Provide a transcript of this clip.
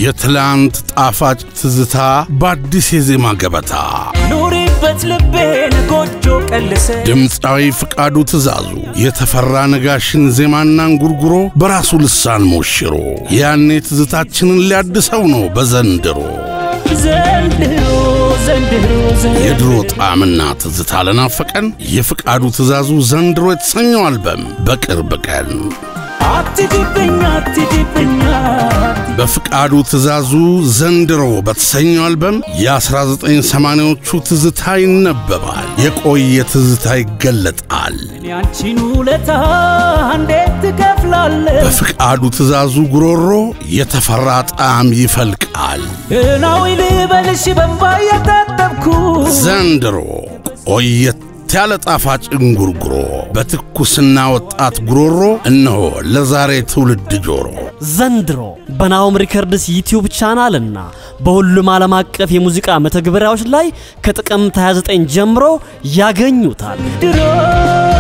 የትላንት ጣፋጭ ትዝታ በአዲስ የዜማ ገበታ ኑሪበት ልቤን ጎጆ ቀልሰ ድምፃዊ ፍቃዱ ትእዛዙ የተፈራ ነጋሽን ዜማና እንጉርጉሮ በራሱ ልሳን ሞሽሮ ያኔ ትዝታችንን ሊያድሰው ነው በዘንድሮ ዘንድሮ ዘንድሮ ዘንድሮ የድሮ ጣዕምና ትዝታ ለናፈቀን የፍቃዱ ትእዛዙ ዘንድሮ የተሰኘው አልበም በቅርብ ቀን አትጅብኝ አትጅብኝ በፍቃዱ ትእዛዙ ዘንድሮ በተሰኘው አልበም የ1980ዎቹ ትዝታ ይነበባል፣ የቆየ ትዝታ ይገለጣል። ያንቺን ውለታ እንዴት ትከፍላለህ? በፍቃዱ ትእዛዙ ጉሮሮ የተፈራ ጣዕም ይፈልቃል። እናዊ ልበልሽ በንባ እያጣጠብኩ ዘንድሮ ቆየት ያለ ጣፋጭ እንጉርጉሮ በትኩስና ወጣት ጉሮሮ እነሆ ለዛሬ ትውልድ ጆሮ ዘንድሮ በናሆም ሪከርድስ ዩቲዩብ ቻናልና በሁሉም ዓለም አቀፍ የሙዚቃ መተግበሪያዎች ላይ ከጥቅምት 29 ጀምሮ ያገኙታል። ድሮ